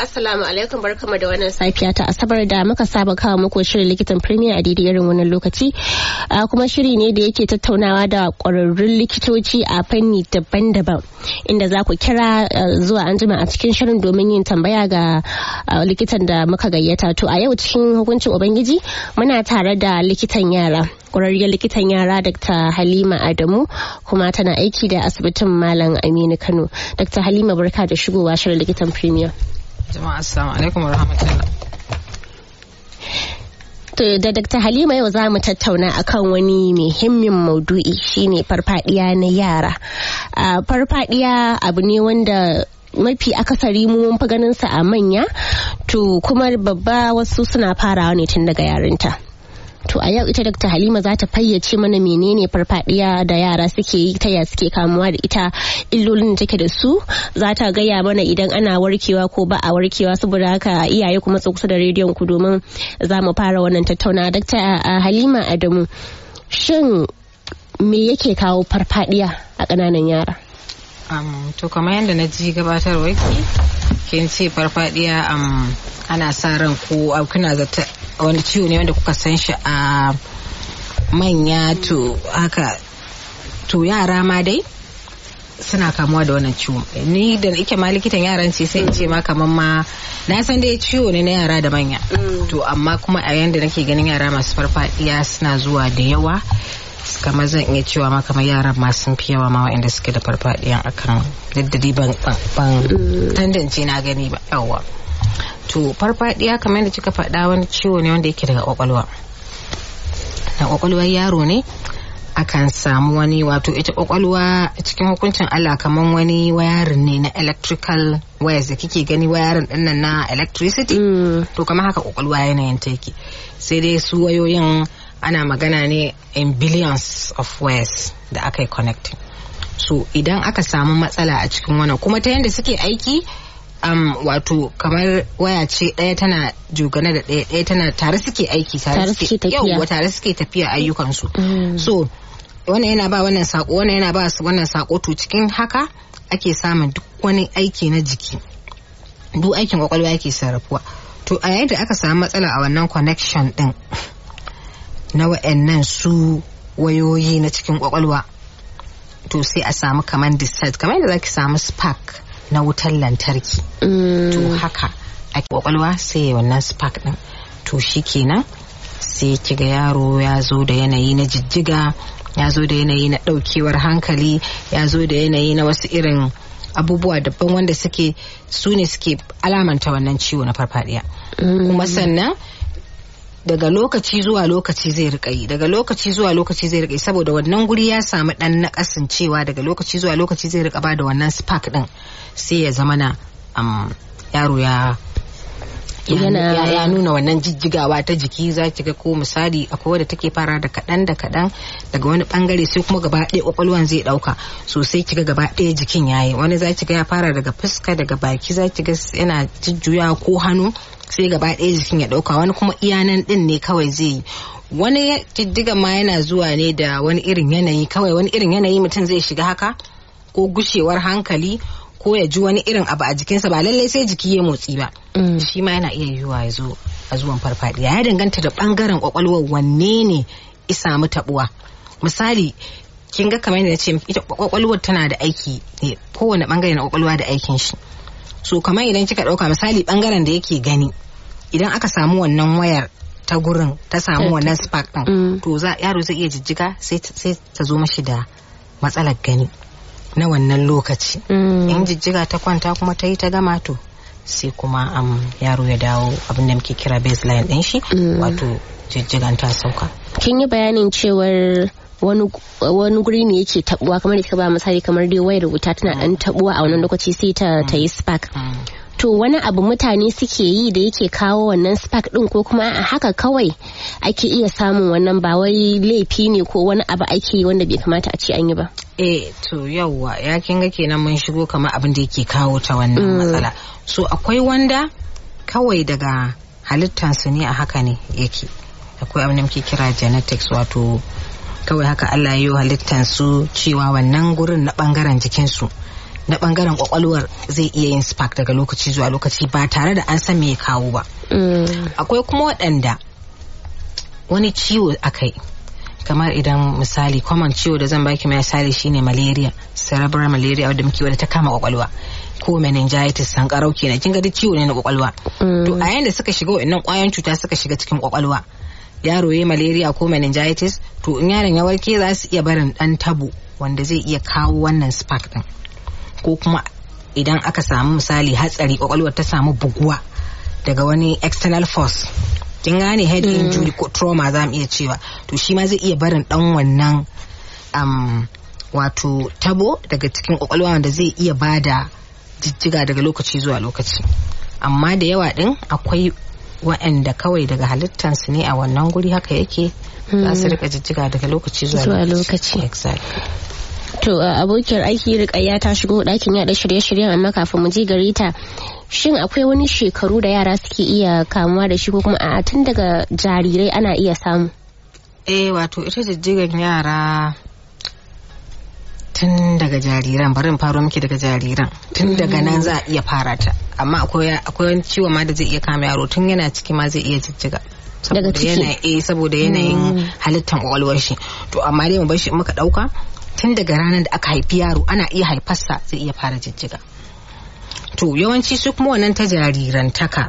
assalamu alaikum barkamu da wannan safiya ta asabar da muka saba kawo muku shirin likitan premier a daidai irin wannan lokaci kuma shiri ne da yake tattaunawa da kwararrun likitoci a fanni daban-daban inda za ku kira zuwa anjima a cikin shirin domin yin tambaya ga likitan da muka gayyata to a yau cikin hukuncin ubangiji muna tare da likitan yara kwararriyar likitan yara dr halima adamu kuma tana aiki da asibitin malam aminu kano dr halima barka da shigowa shirin likitan premier jama'a assalamu alaikum warahmatullah To da Dr. Halima yau za mu tattauna akan wani muhimmin maudu'i shine farfadiya na yara. Farfadiya abu ne wanda mafi akasari mu mun fi ganin sa a manya to kuma babba wasu suna farawa ne tun daga yarinta. To a yau ita Dr. Halima za ta fayyace mana menene farfadiya da yara suke yi ta ya suke kamuwa da ita illolin da take da su za ta gaya mana idan ana warkewa ko ba a warkewa saboda haka iyaye kuma su kusa da rediyon ku domin za mu fara wannan tattauna. Dr. Halima Adamu shin me yake kawo farfadiya a ƙananan yara? Um, to kamar yadda na ji gabatarwa ki kin ce farfadiya um, ana sa ran ko kuna zata wani ciwo ne wanda kuka san shi a manya to haka to yara ma dai suna kamuwa da wannan ciwo ni da ike ma likitan yaran ce sai in ce ma kamar ma na san dai ciwo ne na yara da manya to amma kuma a yanda nake ganin yara masu farfadiya suna zuwa da yawa kamar zan iya cewa ma kamar yaran ma sun fi yawa ma waɗanda suke da farfadiyan akan daddadi ban ban tandance na gani ba yawa to farfadiya kamar yadda kika faɗa wani ciwo ne wanda yake daga kwakwalwa na kwakwalwar yaro ne akan samu wani wato ita kwakwalwa cikin hukuncin Allah kamar wani wayarin ne na electrical wires da kike gani wayarin dinnan na electricity to kamar haka kwakwalwa yanayin ta yake sai dai su wayoyin ana magana ne in billions of wires da aka yi connecting so idan aka samu matsala a cikin wannan kuma ta yadda suke aiki um, wato kamar waya ce ɗaya tana jogana da ɗaya ɗaya tana tare suke aiki tare suke tafiya tare suke tafiya ayyukansu mm. so wannan yana ba wannan sako wannan yana ba wannan sako to cikin haka ake samun duk wani aiki na jiki duk aikin kwakwalwa yake sarrafuwa to a yayin da aka samu matsala a wannan connection din na wa'annan su wayoyi na cikin kwakwalwa to sai a samu kamar discharge kamar yadda zaki samu spark na wutar lantarki to haka a kwakwalwa sai wannan spark din to shi kenan sai kiga yaro ya zo da yanayi na jijjiga ya zo da yanayi na daukewar hankali ya zo da yanayi na wasu irin abubuwa daban wanda suke su ne suke alamanta wannan ciwo na farfadiya kuma sannan daga lokaci zuwa lokaci zai rika yi daga lokaci zuwa lokaci zai rika yi saboda wannan guri ya samu dan nakasin cewa daga lokaci zuwa lokaci zai rika bada wannan spark din sai ya zama na um, yaro ya ya, ya nuna wannan jijjigawa ta jiki za ki ga ko misali akwai wadda take fara da kaɗan da kaɗan daga wani bangare sai kuma gaba ɗaya kwakwalwan zai ɗauka sosai ki ga gaba ɗaya jikin yayi wani za ki ga ya fara daga fuska daga baki za ki ga yana jujjuya ko hannu sai gaba ɗaya jikin ya ɗauka wani kuma iyanan ɗin ne kawai zai yi wani jijjiga ma yana zuwa ne da wani irin yanayi kawai wani irin yanayi mutum zai shiga haka ko gushewar hankali ko ya ji wani irin abu a jikinsa ba lallai sai jiki ya motsi ba shi ma yana iya yiwuwa ya zo a zuwan farfadiya ya danganta da bangaren kwakwalwar wanne ne ya samu tabuwa misali kin ga kamar yadda ce ita kwakwalwar tana da aiki ne kowane bangare na kwakwalwa da aikin shi so kamar idan kika dauka misali bangaren da yake gani idan aka samu wannan wayar ta gurin ta samu wannan spark din to za yaro zai iya jijjiga sai ta zo mashi da matsalar gani na wannan lokaci in jijjiga ta kwanta kuma ta yi ta gama to sai kuma um, yaro ya dawo abin da muke kira baseline din shi wato jijjigan ta sauka kin yi bayanin cewar wani guri ne yake tabuwa kamar da kika ba misali kamar dai wayar wuta tana dan tabuwa a wannan lokaci sai ta ta yi spark to wani abu mutane suke yi da yake kawo wannan spark din ko kuma a haka kawai ake iya samun wannan ba wai laifi ne ko wani abu ake yi wanda bai kamata a ce an yi ba eh to yawwa ya kin ga kenan mun shigo kamar abin da yake kawo ta wannan matsala so akwai wanda kawai daga halittansu ne a haka ne yake akwai abin da muke kira genetics wato kawai haka Allah ya yi halittansu cewa wannan gurin na bangaren jikinsu na bangaren kwakwalwar zai iya yin spark daga lokaci zuwa lokaci ba tare da an san me ya kawo ba akwai kuma waɗanda wani ciwo akai kamar idan misali common ciwo da zan baki misali shine malaria cerebral malaria wadda muke wadda ta kama kwakwalwa ko meningitis sankarau kenan kin ga duk ciwo ne na kwakwalwa to a yayin da suka shiga wannan kwayoyin cuta suka shiga cikin kwakwalwa yaro ya malaria ko meningitis to in yaron ya warke za su iya barin dan tabo wanda zai iya kawo wannan spark din ko kuma idan aka samu misali hatsari kwakwalwar ta samu buguwa daga wani external force kin gane head injury ko trauma za mu iya cewa to shi ma zai iya barin dan wannan um, wato tabo daga cikin kwakwalwa wanda zai iya bada jijjiga daga lokaci zuwa lokaci amma da yawa din akwai waɗanda kawai daga halittansu ne a wannan guri haka yake za su rika jijjiga daga lokaci zuwa lokaci exactly. to abokiyar aiki rikayya ta shigo ɗakin yaɗa shirye-shiryen amma kafin mu je gare ta shin akwai wani shekaru da yara suke iya kamuwa da shi ko kuma a tun daga jarirai ana iya samu eh wato ita jijjigan yara tun daga jariran bari in faro miki daga jariran tun daga nan za a iya fara ta amma akwai wani ciwo ma da zai iya kama yaro tun yana ciki ma zai iya jijjiga daga ciki eh saboda yanayin halittar kwakwalwar shi to amma dai mu bar shi muka dauka tun daga ranar da aka haifi yaro ana iya haifarsa zai iya fara jijjiga to yawanci su kuma wannan ta jarirantaka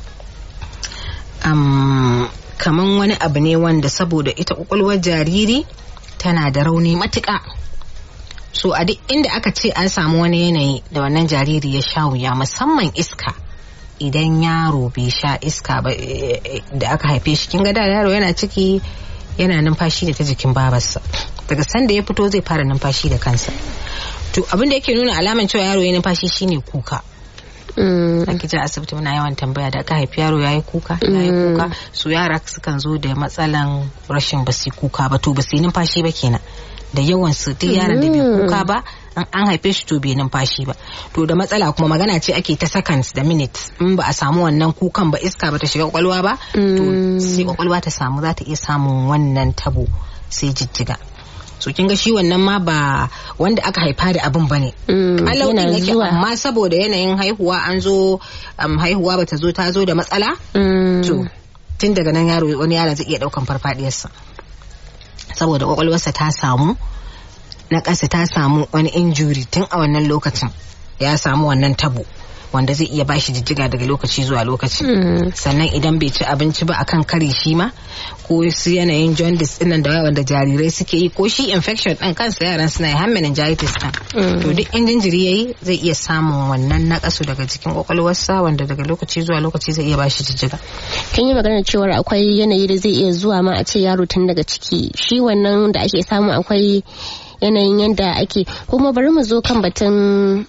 um, kaman wani abu ne wanda saboda ita kwakwalwar jariri tana da rauni matuƙa so a duk inda aka ce an samu wani yanayi da wannan jariri ya sha wuya musamman iska idan yaro bai sha iska ba da aka haife shi kin ga da yaro yana ciki yana numfashi da ta jikin babarsa daga sanda ya fito zai fara numfashi da kansa to abin da yake nuna alaman cewa yaro ya numfashi shine kuka ake ji asibiti muna yawan tambaya da aka haifi yaro yayi kuka yayi kuka su yara sukan zo da matsalan rashin basi kuka ba to basi numfashi ba kenan da yawan su duk yaron da bai kuka ba an haife shi to bai numfashi ba to da matsala kuma magana ce ake ta seconds da minutes in ba a samu wannan kukan ba iska ba ta shiga kwakwalwa ba to sai kwakwalwa ta samu za ta iya samun wannan tabo sai jijjiga so kin ga shi wannan ma ba wanda aka haifa da abin bane kalau din yake amma saboda yanayin haihuwa an zo haihuwa bata zo ta zo da matsala to tun daga nan yaro wani yaron zai iya daukan farfadiyarsa saboda kwakwalwarsa ta samu na ƙasa ta samu wani injury tun a wannan lokacin ya samu wannan tabo wanda zai iya bashi jijjiga daga lokaci zuwa lokaci sannan idan bai ci abinci ba akan kare shi ma ko su yanayin jaundice dinnan da yawan da jarirai suke yi ko shi infection din kansa yaran suna yi har meningitis din to duk in jinjiri yayi zai iya samun wannan nakasu daga jikin kwakwalwarsa wanda daga lokaci zuwa lokaci zai iya bashi jijjiga kin yi magana cewa akwai yanayi da zai iya zuwa ma a ce yaro tun daga ciki shi wannan da ake samu akwai yanayin yadda ake kuma bari mu zo kan batun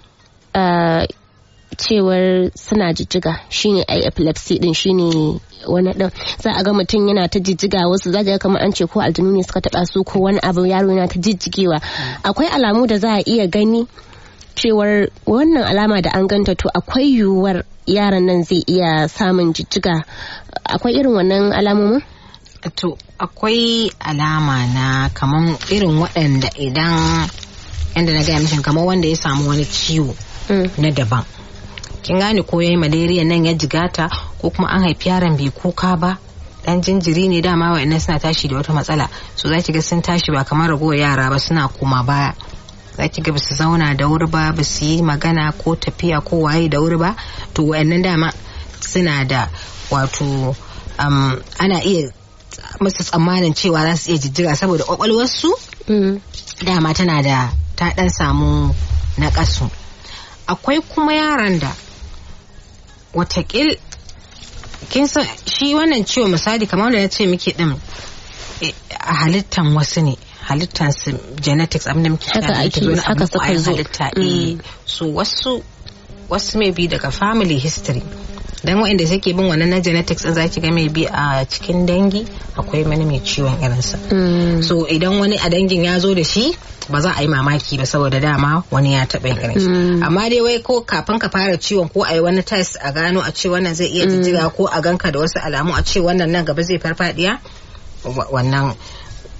cewar suna jijjiga shine ai epilepsy din shine wani din za a ga mutum yana ta jijjiga wasu za ga kamar an ce ko aljanu ne suka taba su ko wani abu yaro yana ta jijjigewa akwai alamu da za a iya gani cewar wannan alama da an ganta to akwai yiwuwar yaran nan zai iya samun jijjiga akwai irin wannan alamomin to akwai alama na kamar irin waɗanda idan yadda na gaya mishin kamar wanda ya samu wani ciwo na daban kin gane ko yayi malaria nan ya jigata ko kuma an haifi yaron bai kuka ba dan jinjiri ne dama wa'annan suna tashi da wata matsala so zaki ga sun tashi ba kamar ragowar yara ba suna koma baya zaki ga basu zauna da wuri ba basu yi magana ko tafiya ko waye da wuri ba to wa'annan dama suna da wato um, ana iya musu tsammanin cewa za su iya jijjiga saboda kwakwalwarsu dama tana da ta dan samu na kasu akwai kuma yaran da watakil kin san shi wannan ciwo misali kamar da na ce miki din a halittan wasu ne halittan su genetics abinda muke haka ake haka suka zo halitta eh so wasu wasu mai bi daga family history dan waɗanda suke bin wannan na genetics din zaki ga mai bi a cikin dangi akwai wani mai ciwon irinsa so idan wani a dangin ya zo da shi ba za a yi mamaki ba saboda dama wani ya taɓa yin irin shi amma dai wai ko kafin ka fara ciwon ko a yi wani test a gano a ce wannan zai iya jijjiga ko a ganka da wasu alamu a ce wannan nan gaba zai farfadiya wannan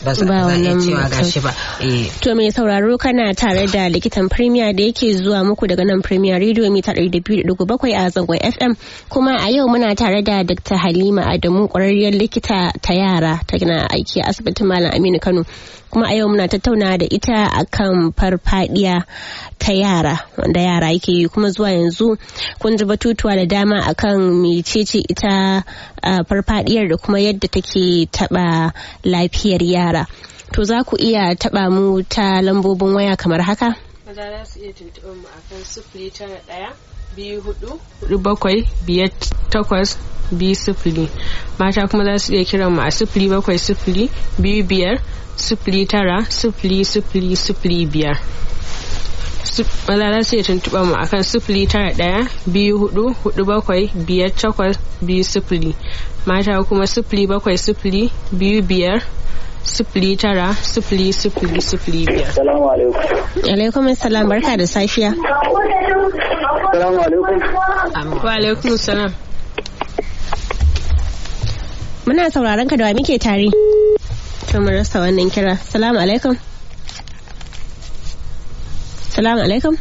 ba za a iya cewa gashi ba to mai sauraro kana tare da likitan premier da yake zuwa muku daga nan premier radio mita 200.7 a zangon fm kuma a yau muna tare da dr halima adamu kwararriyar likita ta yara ta gina aiki a asibitin malam aminu kano kuma a yau muna tattauna da ita akan farfadiya ta yara wanda yara yake yi kuma zuwa yanzu kun ji batutuwa da dama akan mecece ita farfadiyar da kuma yadda take taba lafiyar yara to za ku iya taba mu ta lambobin waya kamar haka maza za su iya tuntuɓar mu akan sifili tara ɗaya biyu hudu hudu bakwai biyar takwas biyu sifili mata kuma za su iya kiran mu a sifili bakwai sifili biyu biyar sifili tara sifili sifili sifili biyar maza za su iya tuntuɓar mu akan sifili tara ɗaya biyu hudu hudu bakwai biyar takwas biyu sifili mata kuma sifili bakwai sifili biyu biyar sifili tara sifili sifili sifili biyar. Salamu alaikum. Alaikum salam barka da safiya. Salamu alaikum. Wa alaikum salam. Muna sauraron ka da wa muke tare. To mun rasa wannan kira. Salamu alaikum. Salamu alaikum.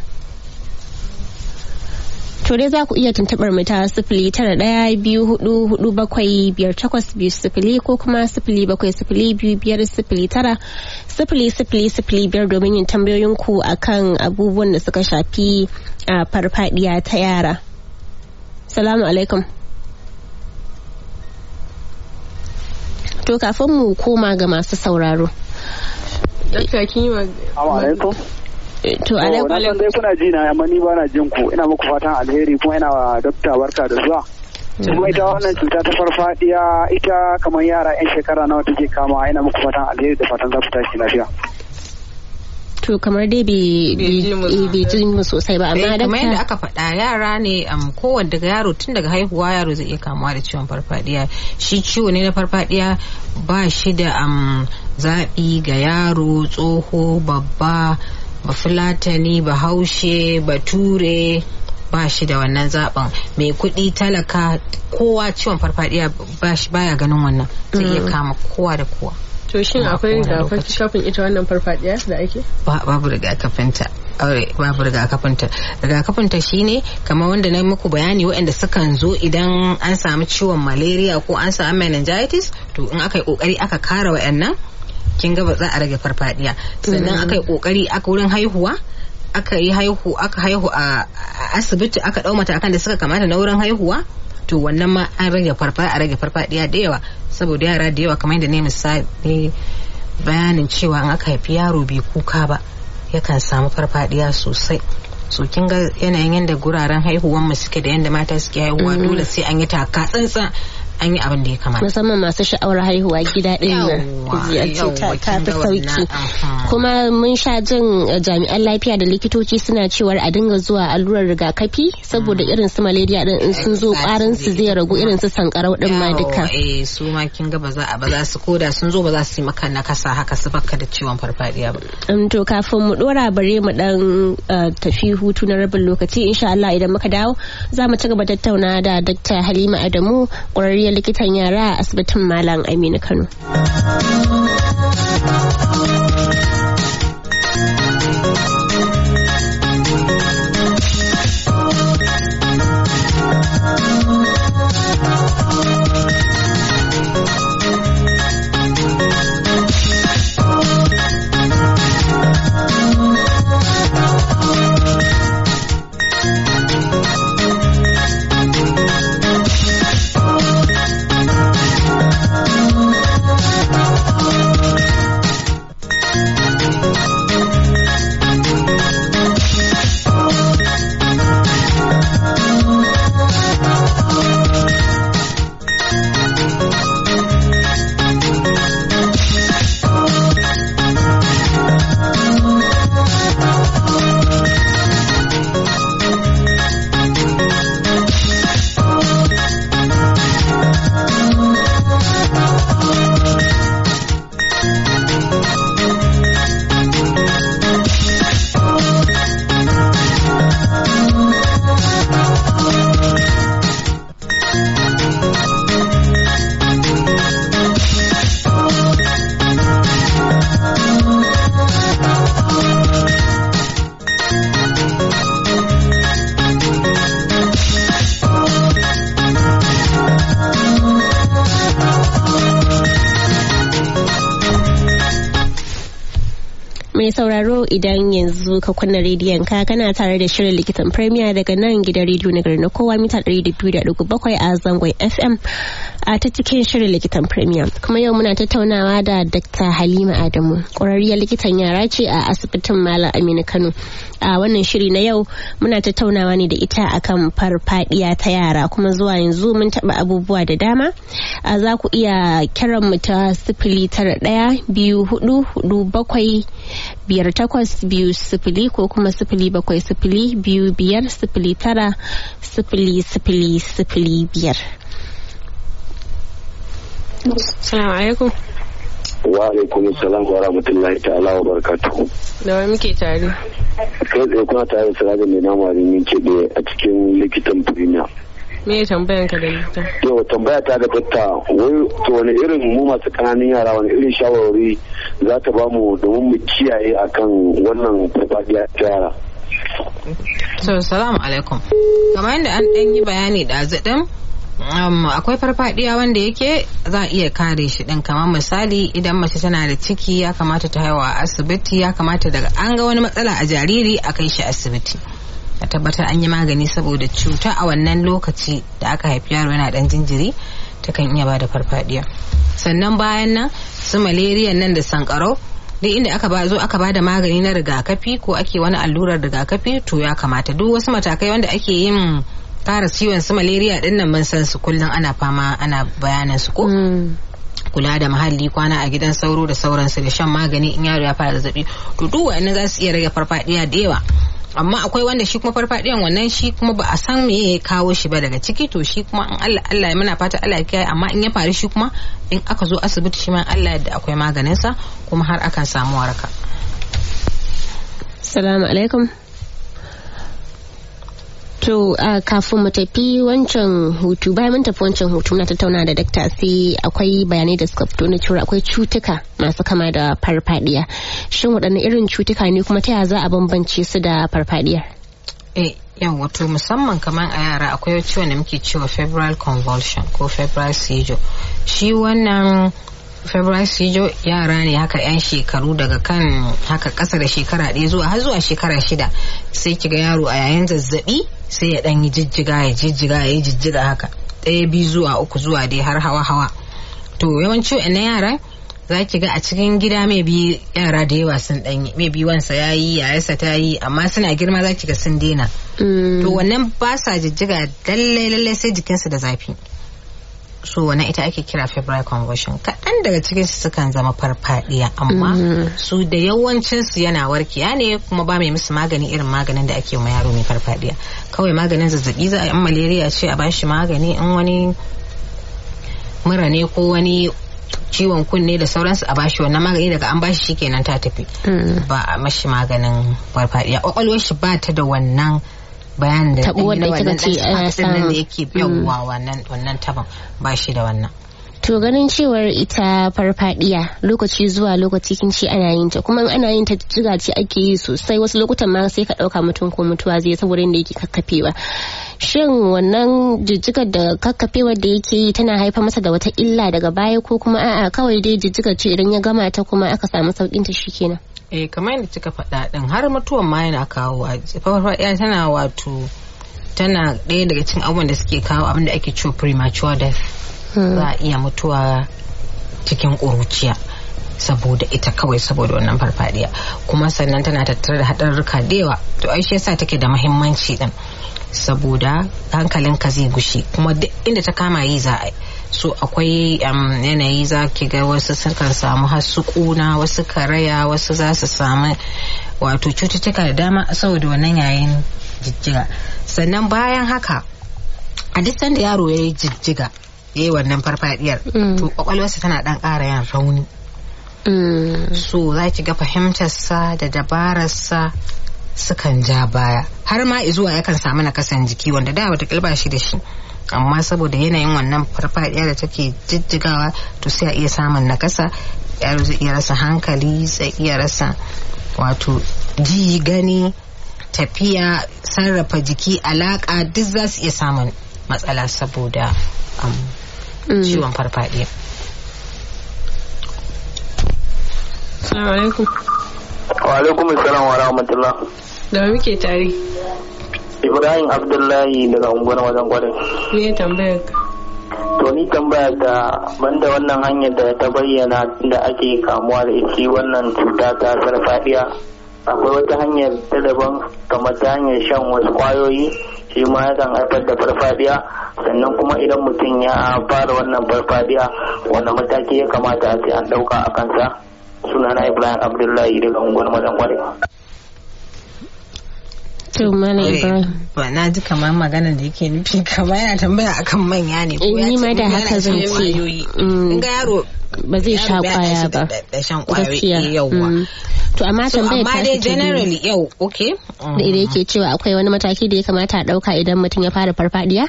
To dai za ku iya tuntuɓar mu ta sifili tara ɗaya biyu hudu hudu bakwai biyar takwas biyu sifili ko kuma sifili bakwai sifili biyu biyar sifili tara sifili sifili sifili biyar domin yin tambayoyin ku akan abubuwan da suka shafi a farfadiya ta yara. Salamu alaikum. To kafin mu koma ga masu sauraro. Dakta kin yi wa alaikum. To alaikum. Na san dai kuna ji na amma ni ba na jin ku ina muku fatan alheri kuma ina wa dokta barka da zuwa. Kuma ita wannan cuta ta farfadiya ita kamar yara 'yan shekara nawa take kama ina muku fatan alheri da fatan za ku tashi lafiya. To kamar dai bai ji mu sosai ba amma kamar yadda aka faɗa yara ne kowanne daga yaro tun daga haihuwa yaro zai iya kamuwa da ciwon farfadiya shi ciwo ne na farfadiya ba shi da zaɓi ga yaro tsoho babba bafulatani bahaushe bature ba shi da wannan zaben mai kuɗi talaka kowa ciwon farfadiya baya ganin wannan zai iya kama kowa da kowa to shin akwai rigakafin ita wannan farfadiya da ake babu rigakafinta aure babu rigakafinta rigakafinta shine kamar wanda na muku bayani waɗanda sukan zo idan an samu ciwon malaria ko an samu meningitis to in aka yi kokari aka kara waɗannan kin ga ba za a rage farfadiya sannan aka yi kokari aka wurin haihuwa aka yi haihu aka haihu a asibiti aka dau matakan da suka kamata na wurin haihuwa to wannan ma an rage farfa a rage farfadiya da yawa saboda yara da yawa kamar yadda ne misali bayanin cewa an aka haifi yaro bai kuka ba yakan samu farfadiya sosai so kin ga yanayin yadda guraren haihuwan mu suke da yadda mata suke haihuwa dole sai an yi taka tsantsan an yi abin da ya kamata musamman masu sha'awar haihuwa gida ɗin nan ziyarci ta fi sauki kuma mun sha jin jami'an lafiya da likitoci suna cewar a dinga zuwa allurar rigakafi saboda irin su malaria din in sun zo ƙwarin su zai ragu irin su sankarau din ma duka eh su ma kin ga ba za a ba za su koda sun zo ba za su yi maka nakasa haka su baka da ciwon farfadiya ba to kafin mu dora bare mu dan tafi hutu na rabin lokaci insha Allah idan muka dawo za mu ci gaba tattauna da Dr. Halima Adamu ƙwararriyar likitan yara a asibitin Malam Aminu Kano. Mai sauraro idan yanzu ka kunna rediyon ka kana tare da shirin likitan Premier daga nan gidan rediyo na garin na kowa mita 200.7 a zangon FM a ta cikin shirin likitan Premier. Kuma yau muna tattaunawa da Dr. Halima Adamu, ƙwararriyar likitan yara ce a asibitin Malam Aminu Kano. A wannan shiri na yau muna tattaunawa ne da ita akan farfadiya ta yara kuma zuwa yanzu mun taɓa abubuwa da dama. Za ku iya kiran mu ta sifili tara ɗaya biyu hudu hudu bakwai biyar takwas biyu sifili ko kuma sifili bakwai sifili biyu biyar sifili tara sifili sifili sifili biyar. Salamu alaikum. Wa alaikum salam wa rahmatullahi ta'ala wa barakatuhu. Da wani muke tare? Kai tsaye kuna tare da Sirajin mai nama yin keɓe a cikin likitan premier. Me ya tambayan ka da likita? Yau tambaya ta da fatta wai to wani irin mu masu ƙananan yara wani irin shawarwari za ta ba mu domin mu kiyaye akan wannan farfadiya ta yara. So, salamu alaikum. Kamar yadda an ɗan yi bayani da zaɗin Um, akwai farfadiya wanda yake za a iya kare shi din kamar misali idan mace tana da ciki ya kamata ta haihuwa a asibiti ya kamata daga an ga wani matsala a jariri a kai shi asibiti a tabbatar an yi magani saboda cuta a wannan lokaci da aka haifi yaro yana dan jinjiri takan iya bada farfadiya sannan bayan nan su malaria nan da sankarau duk inda aka ba zo aka bada magani na rigakafi ko ake wani allurar rigakafi to ya kamata duk wasu matakai wanda ake yin kara ciwon su malaria din nan mun san su kullum ana fama ana bayanan su ko kula da muhalli kwana a gidan sauro da sauransu da shan magani in yaro ya fara zazzabi to duk wa'annan za su iya rage farfadiya da yawa amma akwai wanda shi kuma farfadiyan wannan shi kuma ba a san me ya kawo shi ba daga ciki to shi kuma in Allah Allah ya muna fata Allah ya kiyaye amma in ya faru shi kuma in aka zo asibiti shi ma Allah yadda akwai maganin sa kuma har akan samu waraka Assalamu alaikum To uh, kafin mu tafi wancan hutu bayan mun tafi wancan hutu na tattauna da dakta sai akwai bayanai da suka fito na cewa akwai cutuka masu kama da farfadiya. Shin waɗanne irin cutuka ne kuma ta yaya za a bambance su da farfadiya? Eh, yan wato musamman kamar a yara akwai ciwon da muke cewa febrile convulsion ko febrile seizure. Shi wannan febrile seizure yara ne haka 'yan shekaru daga kan haka ƙasa da shekara ɗaya zuwa har zuwa shekara shida sai kiga yaro a yayin zazzabi sai ya ɗan yi jijjiga ya jijjiga ya yi jijjiga haka ɗaya biyu zuwa uku zuwa dai har hawa hawa to yawanci na yara za ki ga a cikin gida mai bi yara da yawa sun ɗanyi mai bi wansa ya yi yayarsa ta yi amma suna girma za ki ga sun daina to wannan ba sa jijjiga lallai lallai sai jikinsu da zafi so wannan ita ake kira febrile convulsion kaɗan daga cikin su sukan zama farfadiya amma su da yawancin su yana warkiya ne kuma ba mai musu magani irin maganin da ake ma yaro mai farfadiya kawai maganin zazzabi za a yi malaria ce a bashi magani in wani mura ne ko wani ciwon kunne da sauransu a bashi wannan magani daga an bashi shikenan ta tafi ba a mashi maganin farfadiya kwakwalwar shi ba ta da wannan bayan da Taɓuwar da kika ce ana samu. da yake yawwa wannan wannan taban ba shi da wannan To ganin cewar ita farfadiya lokaci zuwa lokaci kin ce ana yin ta kuma in ana yin ta jiga ce ake yi sosai wasu lokutan ma sai ka ɗauka mutum ko mutuwa zai saboda inda yake kakkafewa. Shin wannan jijjigar da kakkafewar da yake yi tana haifar masa da wata illa daga baya ko kuma a'a kawai dai jijjigar ce idan ya gama ta kuma aka samu saukin ta shikenan. eh kamar yadda kika faɗa ɗin har mutuwan ma yana kawo farfaɗiya tana wato tana ɗaya daga cikin abubuwan da suke kawo abin da ake cewa premature death za a iya mutuwa cikin ƙuruciya saboda ita kawai saboda wannan farfadiya kuma sannan tana tattare da haɗarurruka da yawa to ai shi yasa take da muhimmanci din saboda hankalinka zai gushi kuma duk inda ta kama yi za a yi so akwai yanayi za ki ga wasu sukan samu hasu kuna wasu karaya wasu za su samu wato cututtuka da dama saboda wannan yayin jijjiga sannan bayan haka a duk sanda yaro ya yi jijjiga ya yi wannan farfadiyar to kwakwalwarsa tana dan ƙara yin rauni so za ki ga fahimtarsa da dabararsa sukan ja baya har ma zuwa yakan samu nakasan jiki wanda da wata kilba shi da shi amma saboda yanayin wannan farfadiya da take jijjigawa to sai a iya samun nakasa yaro zai iya rasa hankali zai iya rasa wato ji gani tafiya sarrafa jiki alaka duk za su iya samun matsala saboda ciwon farfadiya Assalamu alaikum. Wa alaikum salam wa rahmatullah. Da muke tare. Ibrahim Abdullahi daga unguwar wajen kwarai. Me tambayar ka? To ni tambaya da banda wannan hanyar da ta bayyana da ake kamuwa da ita wannan cuta ta farfadiya akwai wata hanyar ta daban kamar ta hanyar shan wasu kwayoyi shi ma yakan haifar da farfadiya sannan kuma idan mutum ya fara wannan farfadiya wanda mataki ya kamata a ce an dauka a kansa sunana Ibrahim Abdullahi daga unguwar wajen kwarai. To Malam Ibrahim. ba na ji kamar magana da yake nufi kamar yana tambaya akan manya ne ko Eh, ya ni ce ma da yana haka zan shan ce. kwayoyi. Mm. in ga yaro Ba zai sha yaro baya kwaya shi ba. da- da shan kwayoyi Gaskiya. eh, yawwa Mm. To amma so tambayar amma ta dai ta biyu. generally yau okay da da yake cewa akwai wani mataki da ya kamata a ɗauka idan mutum ya fara farfadiya?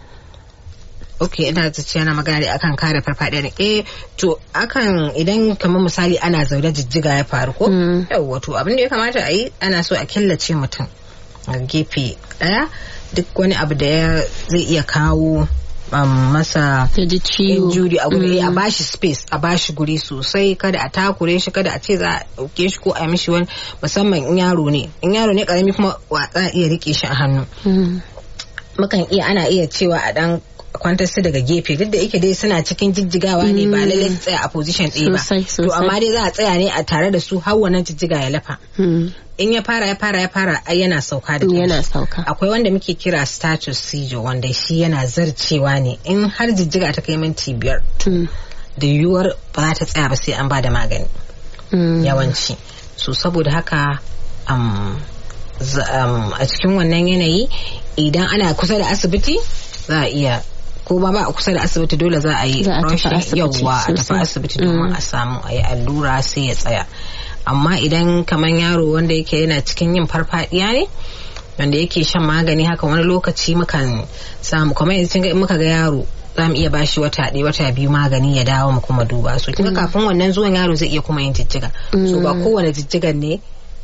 ok ina ta ce yana magana ne akan kare farfadiya ne eh to akan idan kamar misali ana zaune jijjiga ya faru ko Mm. yawwa to abin da ya kamata a yi ana so a killace mutum a gefe daya duk wani abu da ya zai iya kawo um, masa Ya ji ciwo. injury a guri Mm. a bashi space a bashi guri sosai kada a takure shi kada a ce za a dauke shi ko a yi mishi wani musamman in yaro ne in yaro ne karami kuma wa za a iya rike shi a hannu Mm. mukan iya ana iya cewa a dan kwantar su daga gefe duk da yake dai suna cikin jijjigawa ne ba lallai su tsaya a position ɗaya ba Sosai, to sosai. amma dai za a tsaya ne a tare da su har wannan jijjiga ya lafa Mm. in ya fara ya fara ya fara ai yana sauka da Yana kanshi. sauka. akwai wanda muke kira status seizure wanda shi yana zarcewa ne in har jijjiga ta kai minti biyar Mm. da yiwuwar ba za ta tsaya ba sai an ba da magani Mm. yawanci so saboda haka um, za- um, a cikin wannan yanayi idan ana kusa da asibiti za a iya ko ba ba a kusa da asibiti dole za a yi Za a tafi rushing asibiti yawwa a tafi sosai. asibiti domin a samu a yi allura sai ya tsaya amma idan kamar yaro wanda yake yana cikin yin farfadiya ne wanda yake shan magani haka wani lokaci mukan samu kamar yanzu kin ga in muka ga yaro za mu iya bashi wata ɗaya wata biyu magani ya dawo mu kuma duba su kinga kafin wannan zuwan yaro zai iya kuma yin jijjiga so ba kowane jijjigan ne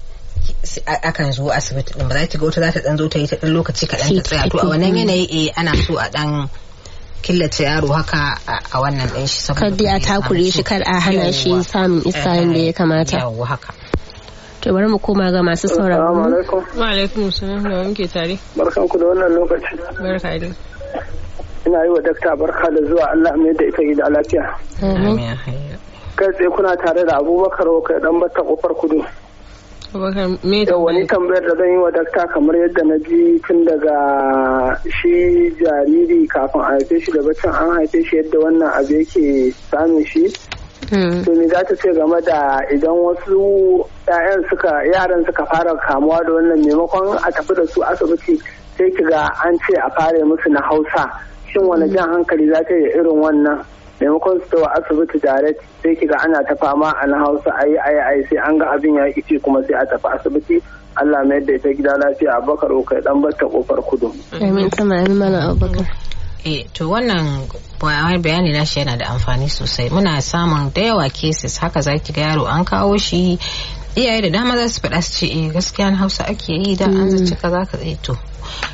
s- a- akan zo asibiti din ba za ta ga wata za ta dan zo ta yi ta dan lokaci kaɗan Sai ta tsaya to a ta wannan fito. yanayi eh ana so a dan killace yaro haka a a wannan ɗin shi saboda Kar dai a ba zai samu takure shi ciwo. kar a hana shi Yawwa. samun iska Eh, yadda ya kamata. yawwa haka To bari mu koma ga masu Assalamu sauraro. alaikum. Wa alaikum salam da muke tare. Barkan ku da wannan lokaci. Barka dai. Ina yi wa dakta barka da zuwa Allah mai da ita gida lafiya. Amin. Amin, hayya. Kai tsaye kuna tare da Abubakar kai dan batta kofar kudu. Abubakar me Yau wani tambayar? tambayar da zan yi wa dakta kamar yadda na ji tun daga shi jariri kafin a haife shi da bacin an haife shi yadda wannan abu yake samun shi. Mm. to me za ta ce game da idan wasu 'ya'yan suka yaran suka fara kamuwa da wannan maimakon a tafi da su asibiti sai ki ga an ce a fara musu na hausa shin wani jan hankali za ta yi irin wannan maimakon su tawa asibiti direct sai ki ga ana ta fama a na hausa ayi ayi ayi sai an ga abin ya ice kuma sai a tafi asibiti Allah mai da ita gida lafiya Abubakar kai dan batta kofar kudu. Amin sama amin Malam Abubakar. Eh, to wannan bayan bayani na shi yana da amfani sosai muna samun da yawa cases haka za ki ga yaro an kawo shi iyaye da dama za su faɗa su ce eh gaskiya na hausa ake yi da an zaci kaza ka eh to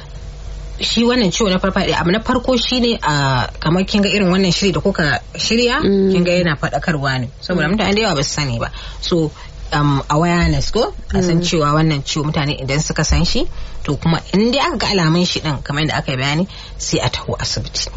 shi wannan ciwo na farfaɗe abu na farko shine a kamar kin ga irin wannan shiri da kuka shirya kin ga yana faɗakarwa ne saboda mutane da yawa ba su sani ba so um, awareness ko a san cewa wannan ciwo mutane idan suka san shi to kuma in dai aka ga alamun shi din kamar yadda aka yi bayani sai a taho asibiti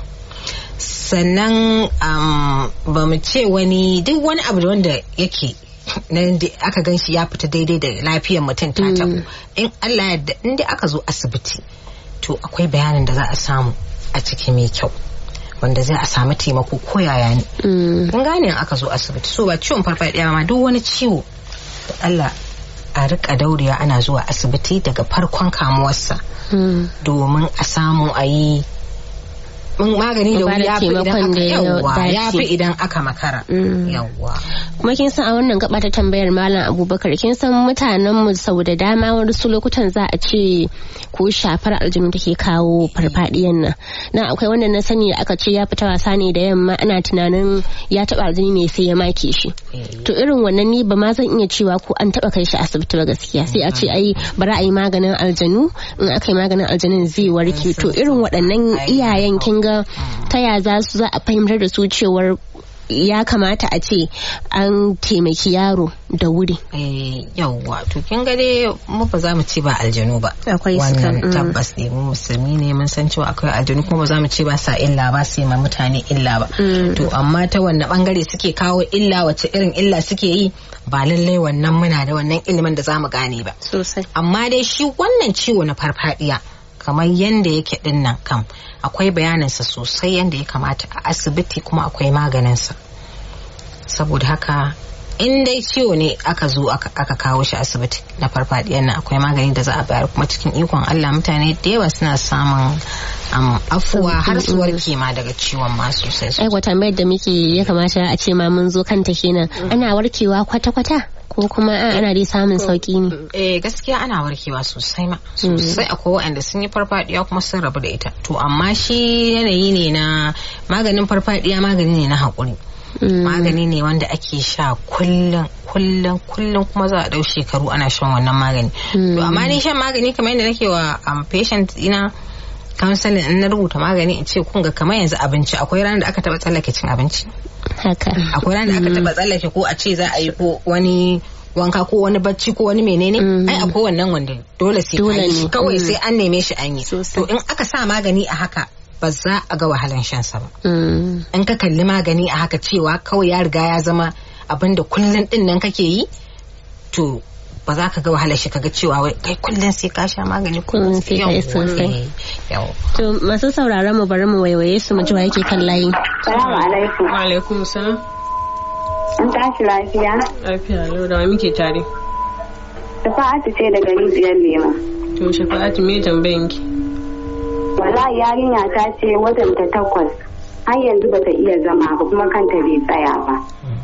sannan um, ba mu ce wani duk wani abu da wanda yake nan da aka gan shi ya fita daidai da lafiyar mutum ta tabu in Allah yadda in dai aka zo asibiti to akwai bayanin da za a samu a ciki mai kyau wanda zai a samu taimako ko yaya ne kun gane in aka zo asibiti so ba ciwon farfadiya ma duk wani ciwo da Allah a rika daurewa ana zuwa asibiti daga farkon kamuwarsa domin a samu a yi mun magani da wuri ya fi idan aka yawwa ya fi idan aka makara yawwa kuma kin san a wannan gaba ta tambayar malam abubakar kin san mutanen mu sau da dama wasu lokutan za a ce ko shafar aljinu take kawo farfadiyan nan na akwai wanda na sani da aka ce ya fita wasa ne da yamma ana tunanin ya taba aljini ne sai ya make shi to irin wannan ni ba ma zan iya cewa ko an taba kai shi asibiti ba gaskiya sai a ce ai bari a yi maganin aljanu in aka yi maganin aljanun zai warke to irin waɗannan iyayen kin ga ta ya za su za a fahimtar da su cewar ya kamata a ce an taimaki yaro da wuri Eh, yawwa to kin ga dai mu ba za mu ce ba aljanu ba Akwai su kan, wannan mm. tabbas ne mu musulmi ne mun san cewa akwai aljanu kuma ba za mu ce ba sa illa ba sai ma mutane illa ba Mm. to amma ta wanne bangare suke kawo illa wace irin illa suke yi ba lallai wannan muna da wannan ilimin da za mu gane ba sosai amma dai shi wannan ciwo na farfadiya kamar yadda yake din nan kam akwai bayaninsa sosai yadda ya kamata a asibiti kuma akwai maganinsa saboda haka in dai ciwo ne aka zo aka aka kawo shi asibiti na farfadiyan nan akwai magani da za a bayar kuma cikin ikon Allah mutane da yawa suna samun um, afuwa har su warke ma daga ciwon ma sosai ai sosai. wata mai da muke ya kamata a ce ma mun zo kanta kenan ana warkewa kwata-kwata ko kuma a ana dai samun sauki ne Eh gaskiya ana warkewa sosai ma sosai akwai waɗanda sun yi farfadiya kuma sun rabu da ita to amma shi yanayi ne na maganin farfadiya magani ne na haƙuri Mm. magani ne wanda ake sha kullum kullum kullum kuma za a ɗau shekaru ana shan wannan magani to amma ni shan magani kamar yadda nake wa um, patient ina counseling in na rubuta magani in ce kun ga kamar yanzu abinci akwai ranar da aka taɓa tsallake cin abinci haka akwai ranar da aka taba tsallake ko a ce za a yi ko wani wanka ko wani bacci ko wani menene ai akwai wannan wanda dole sai Dole an yi ne. shi kawai Mm. sai an neme shi an yi Sosai. to in aka sa magani a haka ba za a ga wahalan shan sa ba Mm. in ka kalli magani a haka cewa kawai ya riga ya zama abin da kullun din nan kake yi to ba za ka ga wahalar shi kaga cewa wai kai kullun sai ka sha magani Kullum sai ka yi sosai. yau to masu sauraron mu bari mu waiwaye su mu ji wa yake kan layi Salamu alaikum. Wa alaikum salam. An tashi lafiya? Lafiya lau da wa muke tare. Shafa'atu ce daga rijiyar lema. To shafa'atu me tambayin ki? Wallahi yarinya ta ce watan ta takwas. Har yanzu ba ta iya zama ba kuma kanta bai tsaya ba.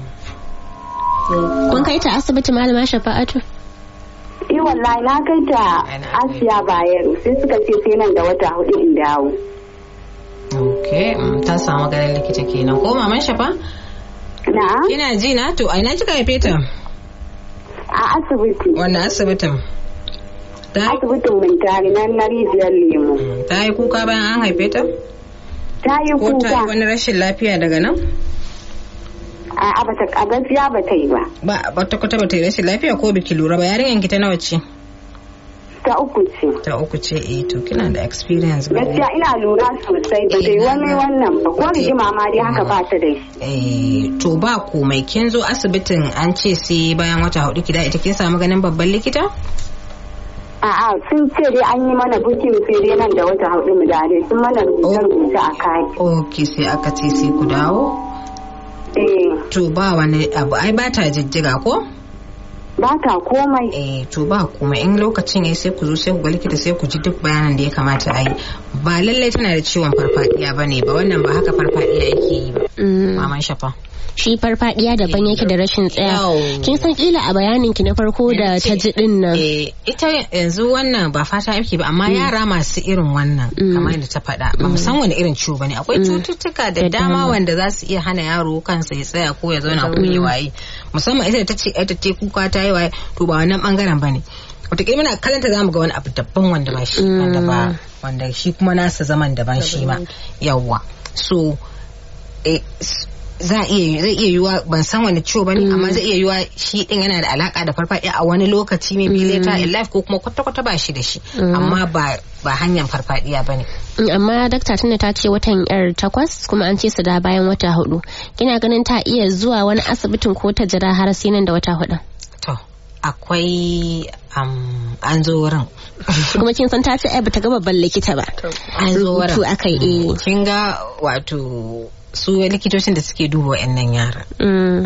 kun kai ta asibiti malama shafa'atu Eh wallahi na kai ta Ana Asiya Bayero sai suka ce sai nan da wata hudu in dawo. okay mm, ta samu ganin likita kenan ko maman shafa Na kina ji na to a ina kika haife ta a asibiti. wannan asibitin ta Asibitin Mintari nan na rijiyar lemo. ta yi kuka bayan an haife ta Ta yi ko ta yi kuka. wani rashin lafiya daga nan A bata a gaskiya ba ta yi ba. ba wata kwata bata yi rashin lafiya ko biki lura ba yarinyan ki ta nawa ce Ta uku ce. ta uku ce eh to kina da experience ba Gaskiya ina lura sosai ba ta yi wani wannan ba ko rigima ma dai haka ba ta da shi. eh to ba komai kin zo asibitin an ce sai bayan wata hudu ki da ita kin samu ganin babban likita A'a sun ce dai an yi mana bukin sai dai nan da wata hudu mu da dai sun mana rubuce-rubuce a kai. okay sai aka ce sai ku dawo Eh, to ba wani abu ai ba ta jijjiga ko ba ta komai. eh to ba kuma in lokacin yayi sai ku zo sai ku ga likita sai ku ji duk bayanan da ya kamata a yi ba lallai tana da ciwon farfadiya bane ba wannan ba haka farfadiya yake yi ba Mm. maman shafa shi farfadiya daban yake da rashin tsaya Yau. kin san kila a bayanin ki na farko da ta ji din nan Eh, ita yanzu wannan ba fata yake ba amma yara masu irin wannan kamar yadda ta faɗa ba mu san wani irin ciwo bane akwai cututtuka da Da dama dama. wanda za su iya hana yaro kansa ya tsaya ko ya zauna ko ya waye musamman ita da ta ce ita ce kuka ta yi waye to ba wannan bangaren bane wataƙila muna kalanta za mu ga wani abu daban wanda ba shi wanda ba wanda shi kuma nasa zaman daban shi ma yawwa so eh, s- za a iya zai iya yiwa ban san wani ciwo bane amma zai iya yiwa shi din yana da alaka da farfadiya a wani lokaci maybe later in life ko kuma kwata kwata ba shi da shi amma ba ba hanyar farfadiya bane Mm, amma dakta tunda ta ce watan yar takwas kuma an ce su da bayan wata hudu kina ganin ta iya zuwa wani asibitin ko ta jira har sai nan da wata hudu to akwai um, an zo wurin kuma kin san ta ce ai bata ga babban likita ba an zo rubutu wurin akai eh kin ga wato su likitocin da suke duba wa'annan yaran Mm,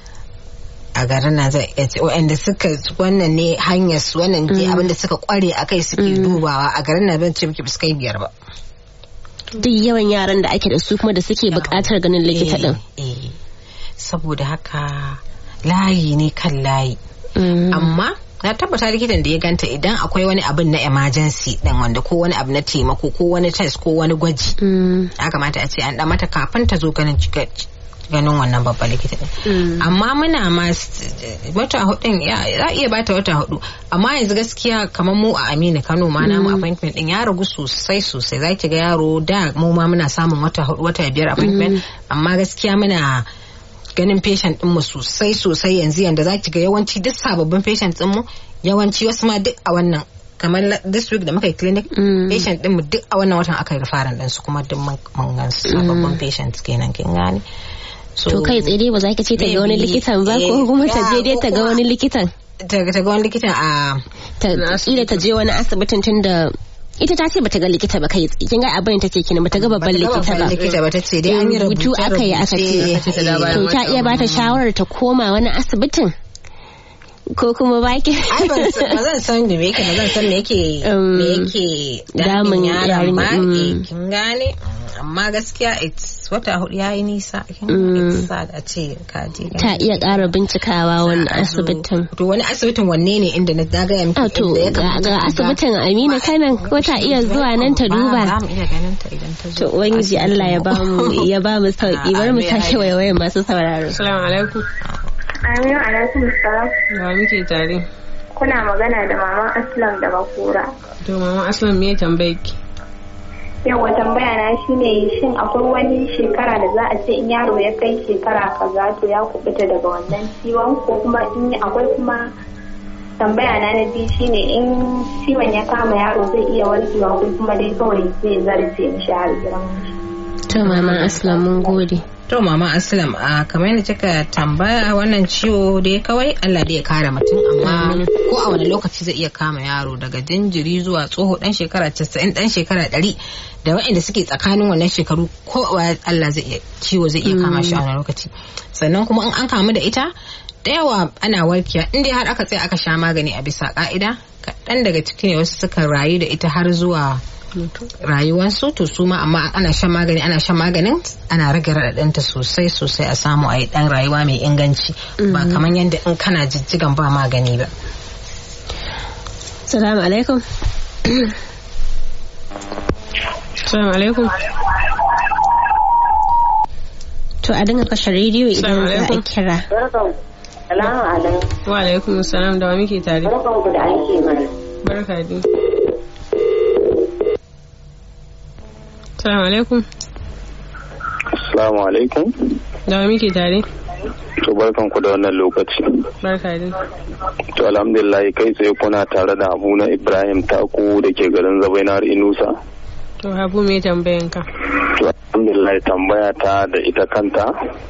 a garin nan zai iya ce wa'anda suka wannan ne hanyar su wannan ne abinda suka kware a kai suke dubawa a garin nan ban ce miki biskai biyar ba duk yawan yaran da ake da su kuma da suke buƙatar ganin likita din Eh, eh. saboda haka layi ne kan layi Mm, amma na tabbata likitan da ya ganta idan akwai wani abin na emergency din wanda ko wani abu na taimako ko wani test ko wani gwaji mm, ya kamata a ce an dan mata kafin ta zo ganin cika- ganin wannan babban likita din amma muna ma s- wata hudun ya za a iya bata wata hudu amma yanzu gaskiya kamar mu a Aminu Kano ma namu appointment din ya ragu sosai sosai za ki ga yaro da mu ma muna samun wata hudu wata biyar appointment amma gaskiya muna ganin patient din mu sosai sosai yanzu yanda za ki ga yawanci duk sababbin patient din mu yawanci wasu ma duk a wannan kamar la- this week da muka yi clinic Mm. patient din mu duk a wannan watan aka yi referral din su kuma duk mun mun gan su sababbin patients kenan kin gane so to kai tsaye dai ba za ka ce ta ga wani Maybe, likitan ba ko eh, kuma ta je yeah, dai ko ta ga kuma- wani likitan ta ta ga wani likitan a ta kila ta je wani asibitin tun da ita ta ce bata ga likita ba kai tsaye kin ga abin ta ce kina bata ga babban bata ga likita ba babban likita ba ta ce dai an yi rubutu rubuce aka yi aka ce ta da bayan to ta wata iya bata shawarar ta koma wani asibitin ko kuma baki ai ban san- ba zan san da me yake ba zan san me yake Um, me yake damun damun yaron yarinya, ma mm. eh, kin gane amma gaskiya it's wata hudu yayi nisa kin Mm. it's sad a ce ka je ta iya ƙara bincikawa wani asibitin to wani asibitin wanne ne inda na na ga miki a to inda ya ga kamata ga ka ga. asibitin Amina kanan ko ta iya zuwa nan ta Ba, za duba mu iya ganin ta idan ta zo to ubangiji Allah ya bamu ya bamu sauki bari mu Amin, sake amin. waiwayen masu sauraro Assalamu alaikum. Aminu alaikum salam. Da muke tare. Kuna magana da maman Aslam daga Kura. To mama Aslam me tambaye ki? Yawa tambaya na shine shin akwai wani shekara da za a ce in yaro ya kai shekara kaza to ya kubuta daga wannan ciwon ko kuma in akwai kuma tambaya na na biyu shine in ciwon ya kama yaro zai iya warkewa ko kuma dai kawai zai zarce mishi har girman shi. to mama aslam mun gode To mama Aslam a kamar yadda kika tambaya wannan ciwo dai kawai Allah dai ya kare mutum amma ko a wani lokaci zai iya kama yaro daga jinjiri zuwa tsoho dan shekara 90 dan shekara 100 da waɗanda suke tsakanin wannan shekaru ko a Allah zai iya ciwo zai iya kama shi a wani lokaci sannan kuma in an kamu da ita da yawa ana warkewa in dai har aka tsaya aka sha magani a bisa ka'ida kaɗan daga ciki ne wasu suka rayu da ita har zuwa rayuwarsu to su ma amma ana shan magani ana shan maganin ana rage raɗaɗinta sosai sosai a samu a yi ɗan rayuwa mai inganci ba kamar yadda in kana jijjigan ba magani ba salamu alaikum Assalamu alaikum. to a dinga kashe rediyo idan Assalamu za a alaikum. kira Barkan. Salamu alaikum. Wa alaikum salam da wa muke tare. Barkan ku da aiki mana. Barka dai. Assalamu alaikum. Assalamu alaikum. Da wa muke tare. To barkan ku da wannan lokaci. Barka dai. To alhamdulillah kai tsaye kuna tare da Abu na Ibrahim Taku da ke garin Zabainar Inusa. To Habu me tambayan ka? To alhamdulillah tambaya ta da ita kanta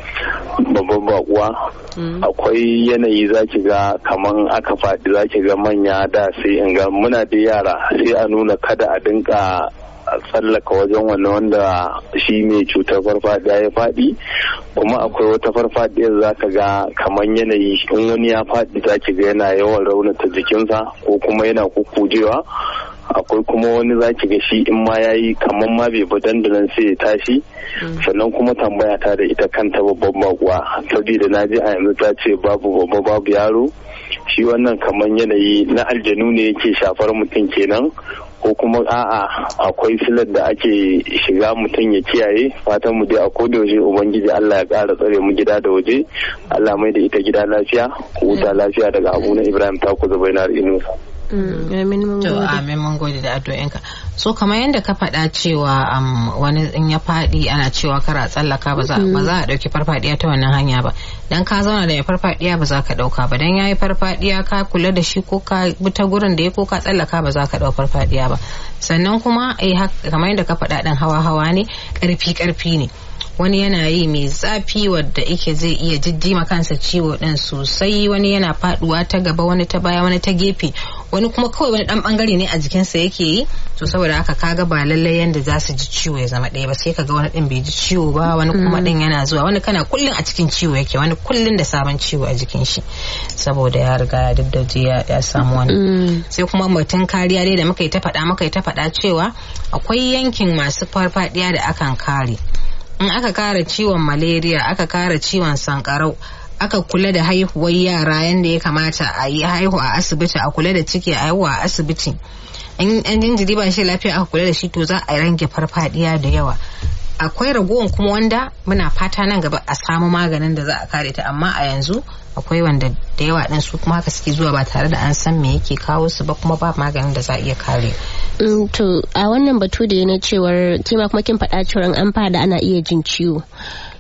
babban bakuwa Mm. akwai yanayi zaki ga kaman aka faɗi zaki ga manya da sai in ga muna da yara sai a nuna kada a dinka tsallaka wajen wannan wanda shi mai cutar farfadiya ya faɗi kuma akwai wata farfadiyar zaka ga kaman yanayi in wani ya faɗi zaki ga yana yawan raunata jikinsa ko kuma yana kukujewa akwai kuma wani zaki ga shi in ma yayi kaman ma bai bi dandanan sai ya tashi sannan kuma tambaya ta da ita kanta babban bakuwa saboda na ji a yanzu ta ce babu babba babu yaro shi wannan kaman yanayi na aljanu ne yake shafar mutum kenan ko kuma a'a akwai silar da ake shiga mutum ya kiyaye fatan mu dai a koda yaushe ubangiji Allah ya ƙara tsare mu gida da waje Allah mai da ita gida lafiya ku huta lafiya daga abu na Ibrahim Taku Zubainar Inusa Mm, amin mun to gode amin mun gode da addu'inka so kamar yadda ka faɗa cewa um, wani in ya faɗi ana cewa kara tsallaka ba za ba za a ɗauki farfadiya ta wannan hanya ba dan ka zauna da mai farfadiya ba za ka ɗauka ba dan yayi farfadiya ka kula da shi ko ka bi ta gurin da ya ko ka tsallaka ba za ka ɗau farfadiya ba sannan kuma eh hak- kamar yadda ka faɗa ɗan hawa hawa ne ƙarfi ƙarfi ne wani yana yi mai zafi wadda ike zai iya jiddima kansa ciwo din sosai wani yana faduwa ta gaba wani ta baya wani ta gefe wani kuma kawai wani dan bangare ne a jikinsa yake yi to saboda haka kaga ba lallai yanda za su ji ciwo ya zama ɗaya ba sai kaga wani din bai ji ciwo ba wani kuma din yana zuwa wani kana kullun a cikin ciwo yake wani kullun da sabon ciwo a jikin shi saboda ya riga ya daddaje ya ya samu wani Mm, sai kuma mutum kariya dai da muka yi ta faɗa muka yi ta faɗa cewa akwai yankin masu farfadiya da akan kare in aka kare ciwon malaria aka kare ciwon sankarau aka kula da haihuwar yara yadda ya kamata a yi haihu a asibiti a kula da ciki a haihu a asibiti in an jinjiri ba shi lafiya aka kula da shi to za a range farfadiya da yawa akwai ragowar kuma wanda muna fata nan gaba a samu maganin da za a kare ta amma a yanzu akwai wanda da yawa din su kuma haka suke zuwa ba tare da an san me yake kawo su ba kuma ba maganin da za a iya kare mm, to a wannan batu da na cewar kima kuma kin faɗa cewar an fada ana iya jin ciwo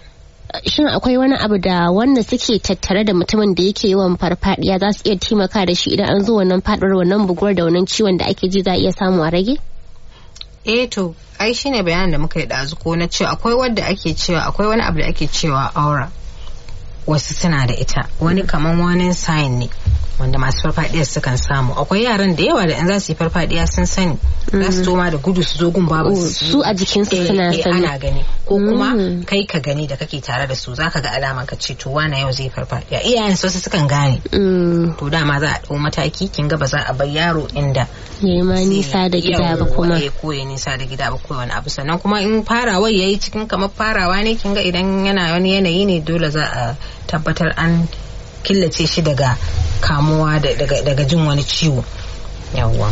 shin akwai wani abu da wanda suke tattare da mutumin da yake yawan farfadiya za su iya taimaka da shi idan an zo wannan faɗuwar wannan buguwar da wannan ciwon da ake ji za a iya samu a rage? eh to ai shine bayanin da muka yi ɗazu ko na cewa akwai wadda ake cewa akwai wani abu da ake cewa aura wasu suna da ita wani kaman wani sign ne wanda masu farfadiya sukan samu akwai yaran da yawa da in za su yi farfadiya sun sani za su toma da gudu su zo gun babu su a jikinsu suna sani ana gani ko kuma kai ka gani da kake tare da su zaka ga alama ka ce to wana yau zai farfadiya iyayen su wasu sukan gane to dama za a dau mataki kin ga ba za a bar yaro inda yayi ma nisa da gida ba kuma ko ya nisa da gida ba ko wani abu sannan kuma in farawa yayi cikin kamar farawa ne kin ga idan yana wani yanayi ne dole za a tabbatar an killace shi daga kamuwa daga jin wani ciwo yawwa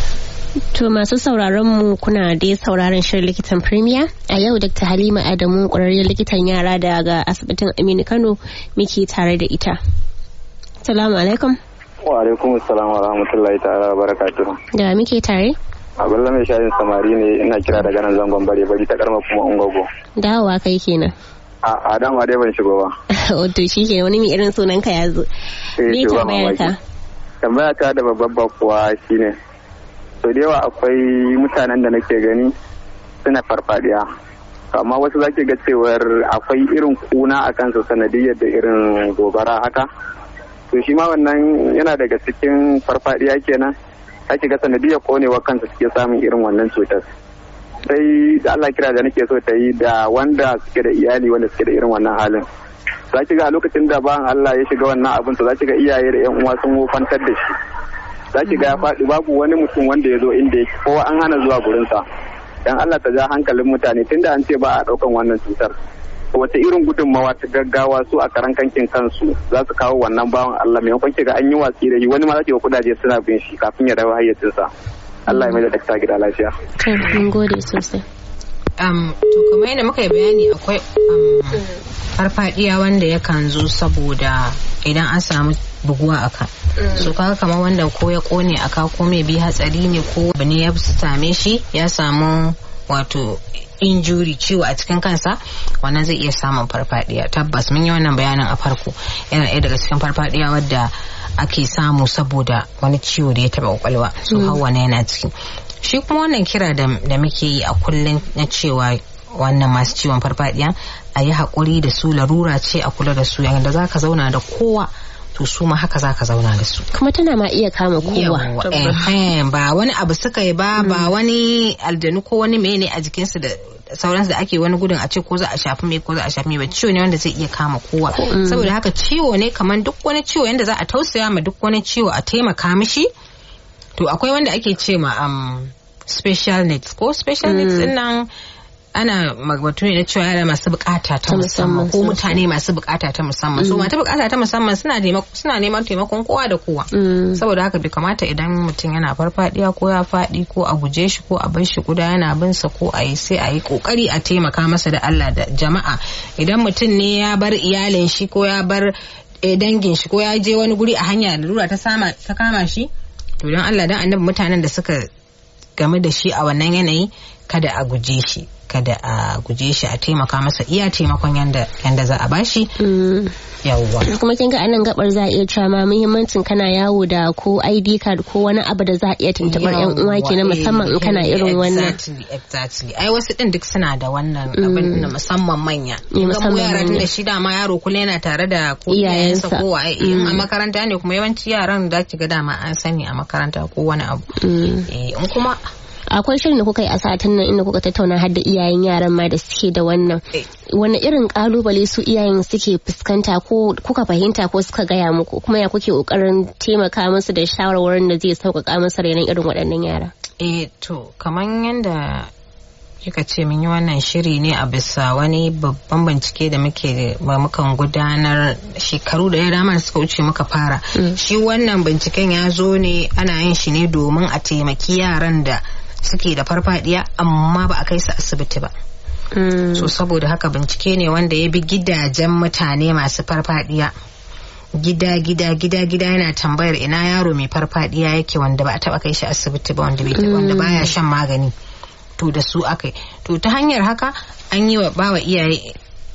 To masu sauraron mu kuna dai sauraron shirin likitan Premier a yau Dr. Halima Adamu ƙwararriyar likitan yara daga asibitin Aminu Kano muke tare da ita. Salamu alaikum. Wa alaikum salam wa rahmatullahi ta'ala wa barakatuhu. Da muke tare? Abdullahi mai shayin samari ne ina kira daga nan zangon bare bari ta karma kuma ungogo. Dawowa kai kenan. A dama dai ban shigo ba. Wato shi ke wani mai irin sunan ka ya zo. Me tambayar ka? Tambaya ta da babban bakuwa shine. So da yawa akwai mutanen da nake gani suna farfadiya. Amma wasu zaki ga cewar akwai irin kuna a kansu sanadiyar da irin gobara haka. To shi ma wannan yana daga cikin farfadiya kenan. Ake ga sanadiyar konewa kansu suke samun irin wannan cutar. sai da Allah kira da nake so ta yi da wanda suke da iyali wanda suke da irin wannan halin za ki ga a lokacin da bayan Allah ya shiga wannan abin to za ki ga iyaye da yan uwa sun wofantar da shi za ki ga ya faɗi babu wani mutum wanda ya zo inda yake kowa an hana zuwa gurinsa dan Allah ta ja hankalin mutane tunda an ce ba a ɗaukan wannan cutar wata irin gudunmawa ta gaggawa su a karan kankin kansu za su kawo wannan bawan Allah maimakon ki ga an yi watsi da shi wani ma za ki ga kudaje suna bin shi kafin ya dawo hayyacinsa Allah ya mai da dakta gida lafiya. mun gode sosai. Um, to kuma yadda muka yi bayani akwai um, farfadiya wanda yakan zo saboda idan an samu buguwa a ka. So kaga kamar wanda ko ya kone a ka ko mai bi hatsari ne ko abu ne ya same shi ya samu wato injuri ciwo a cikin kansa wannan zai iya samun farfadiya tabbas mun yi wannan bayanin a farko yana ɗaya daga cikin farfadiya wadda ake samu saboda wani ciwo da ya taba kwakwalwa so hawa na yana ciki shi kuma wannan kira da muke yi a kullum na cewa wannan masu ciwon farfadiya a yi haƙuri da su larura ce a kula da su yadda za ka zauna da kowa to su ma haka zaka zauna da su kuma tana ma iya kama kowa ba wani abu suka yi ba ba wani aljanu ko wani mene a jikinsu da sauransu da ake wani gudun a ce ko za a shafi mai ko za a shafi mai ba ciwo ne wanda zai iya kama kowa saboda haka ciwo ne kamar duk wani ciwo yanda za a tausaya ma duk wani ciwo a taimaka mishi to akwai wanda ake ce ma um, special needs ko special needs din nan ana magbatu ne na cewa yara masu bukata ta musamman ko mutane masu bukata ta musamman so mata bukata ta musamman suna suna neman taimakon kowa da kowa saboda haka bai kamata idan mutum yana farfadiya ko ya fadi ko a guje shi ko a bar shi guda yana bin sa ko a yi sai a yi kokari a taimaka masa da Allah da jama'a idan mutum ne ya bar iyalin shi ko ya bar dangin shi ko ya je wani guri a hanya lura ta sama ta kama shi to don Allah dan annabi mutanen da suka game da shi a wannan yanayi kada a guje shi kada a guje shi a taimaka masa iya taimakon yanda yanda za a bashi yawwa kuma kin ga anan gabar za a iya cewa ma muhimmancin kana yawo da ko ID card ko wani abu da za a iya tuntubar yan uwa kenan musamman in kana irin wannan exactly exactly ai wasu din duk suna da wannan abin na musamman manya musamman yara tun da shi dama yaro kula yana tare da ko iyayensa ko wa in a makaranta ne kuma yawanci yaran da ki ga dama an sani a makaranta ko wani abu eh in kuma akwai shirin da kuka yi a satin nan inda kuka tattauna har da iyayen yaran ma da suke da wannan wani irin kalubale su iyayen suke fuskanta ko kuka fahimta ko suka gaya muku kuma ya kuke kokarin taimaka musu da shawarwarin da zai sauƙaƙa musu renon irin waɗannan yara eh to kamar yanda kika ce mun yi wannan shiri ne a bisa wani babban bincike da muke mukan gudanar shekaru da ya dama suka wuce muka fara shi wannan binciken ya zo ne ana yin shi ne domin a taimaki yaran da suke da farfadiya amma ba a kai su asibiti ba so saboda haka bincike ne wanda ya bi gidajen mutane masu farfadiya gida gida gida gida yana tambayar ina yaro mai farfadiya yake wanda ba a taba kai shi asibiti ba wanda bai wanda baya shan magani to da su aka to ta hanyar haka an yi wa bawa iyaye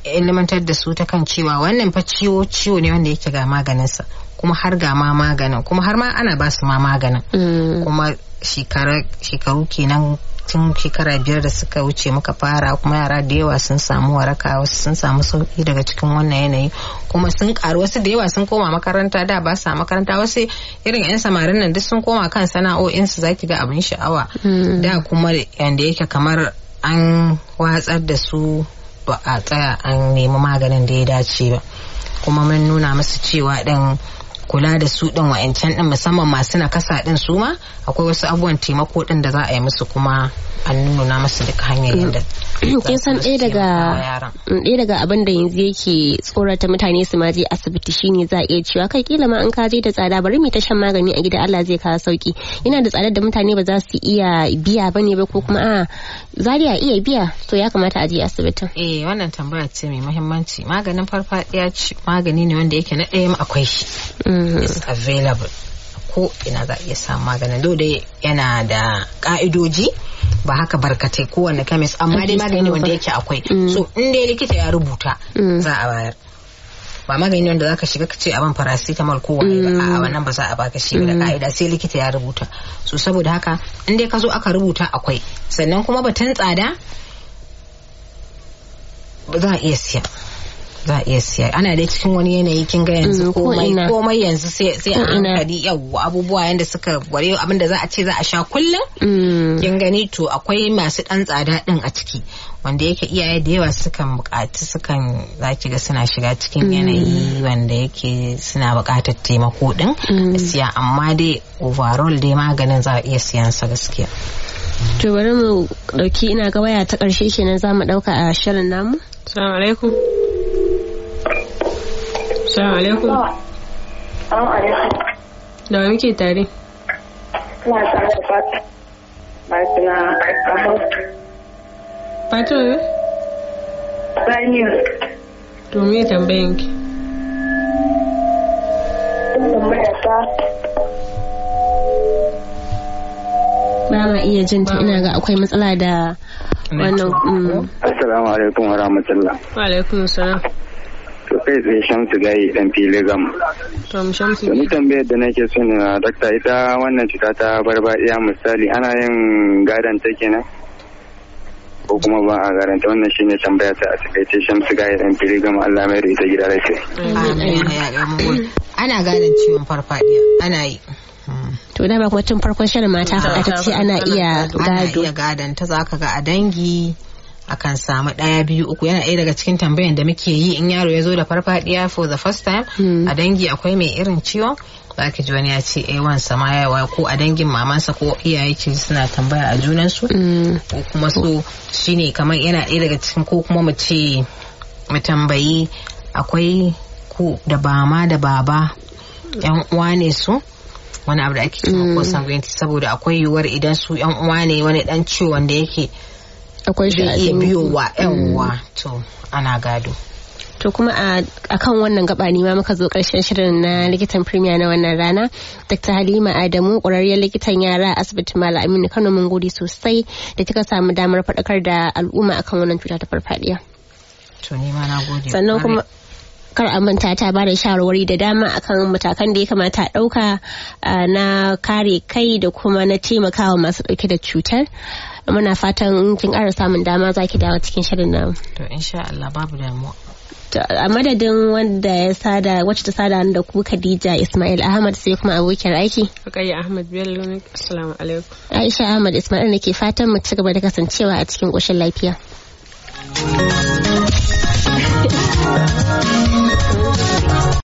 ilimantar da su ta kan cewa wannan fa ciwo ciwo ne wanda yake ga maganinsa kuma har ga ma maganin kuma har ma ana ba su ma maganin kuma shekaru kenan tun shekara biyar da suka wuce muka fara kuma yara da yawa sun samu waraka wasu sun samu sauki daga cikin wannan yanayi kuma sun karu wasu da yawa sun koma makaranta da ba sa makaranta wasu irin yan samarin nan duk sun koma kan sana'o'insu zaki ga abin sha'awa da kuma yanda yake kamar an watsar da su ba a tsaya an nemi maganin da ya dace ba kuma mun nuna musu cewa din kula da su din wa'ancan din musamman masu nakasa din su ma akwai wasu abubuwan taimako din da za a yi musu kuma an nuna musu duka hanyar yadda kin san ɗaya daga ɗaya daga abin da yanzu yake tsorata mutane su ma je asibiti shine za a iya cewa kai kila ma an ka je da tsada bari mu ta shan magani a gida Allah zai kawo sauki yana da tsadar da mutane ba za su iya biya bane ba ko kuma a zariya iya biya to ya kamata a je asibitin eh wannan tambaya ce mai muhimmanci maganin farfadiya magani ne wanda yake na ɗaya akwai shi is available ko ina za a iya samun maganin dole yana da ka'idoji ba haka barkatai kowane kemis amma dai magani wanda yake akwai so in dai likita ya rubuta za a bayar ba magani wanda zaka shiga ka ce abin paracetamol ko wani ba a wannan ba za a baka shi da ka'ida sai likita ya rubuta so saboda haka in dai ka zo aka rubuta akwai sannan kuma batun tsada za a iya siya za a iya siya ana dai cikin wani yanayi kin ga yanzu komai komai yanzu sai sai a hankali yawa abubuwa yanda suka ware abin da za a ce za a sha kullum kin gani to akwai masu dan tsada din a ciki wanda yake iyaye da yawa sukan bukaci sukan za ki ga suna shiga cikin yanayi wanda yake suna bukatar taimako din siya amma dai overall dai maganin za a iya siyan sa gaskiya to bari mu dauki ina ga waya ta karshe kenan za mu dauka a shirin namu assalamu alaikum Assalamu alaikum. Assalamu alaikum. Da wa muke tare? Ina tare da Fatima. Fatima Ahmad. Fatima ne? Saniya. To me tambayan ki? Tambaya ta. Ba ma iya jin ta ina ga akwai matsala da wannan. Assalamu alaikum wa rahmatullah. Wa alaikum salam. to kai tsaye shamsu gayi dan fili gam. To mu shamsu. Wani tambayar da nake so na dakta ita wannan cuta ta barbadiya misali ana yin gadon ta kenan? Ko kuma ba a garanta wannan shine tambaya ta a takaice shamsu gayi dan fili gam Allah mai da ita gida lafiya. Ana gadon ciwon farfadiya ana yi. To da ba kuma tun farkon shirin mata faɗa ta ce ana iya gado. Ana iya gadon ta zaka ga a dangi akan samu ɗaya biyu uku yana ɗaya daga cikin tambayan da muke yi in yaro ya zo da farfadiya for the first time a dangi akwai mai irin ciwon za ki ji wani ya ce eh wansa ma yawa ko a dangin mamansa ko iyaye ki suna tambaya a junansu ko kuma so shine kamar yana ɗaya daga cikin ko kuma mu ce mu tambayi akwai ku da bama da baba yan uwa ne su wani abu da ake cewa ko sanguinity saboda akwai yiwuwar idan su yan uwa ne wani dan ciwon da yake akwai shi zai iya biyowa yawwa to ana gado to kuma a kan wannan gaba ne ma muka zo karshen shirin na likitan premier na wannan rana dr halima adamu ƙwararriyar likitan yara a asibitin malam aminu kano mun gode sosai da kika samu damar faɗakar da al'umma akan wannan cuta ta farfadiya to ni ma na gode sannan kuma kar a manta ta bada shawarwari da dama akan matakan da ya kamata a ɗauka na kare kai da kuma na taimakawa masu ɗauke da cutar muna fatan kin ƙara samun dama za ki dawo cikin shirin nan. To insha Allah babu damuwa. a madadin wanda ya sada wacce ta sada da ku Khadija Ismail Ahmad sai kuma abokiyar aiki. Rukayya Ahmad Bello ne. Assalamu alaikum. Aisha Ahmad Ismail nake fatan mu ci gaba da kasancewa a cikin ƙoshin lafiya.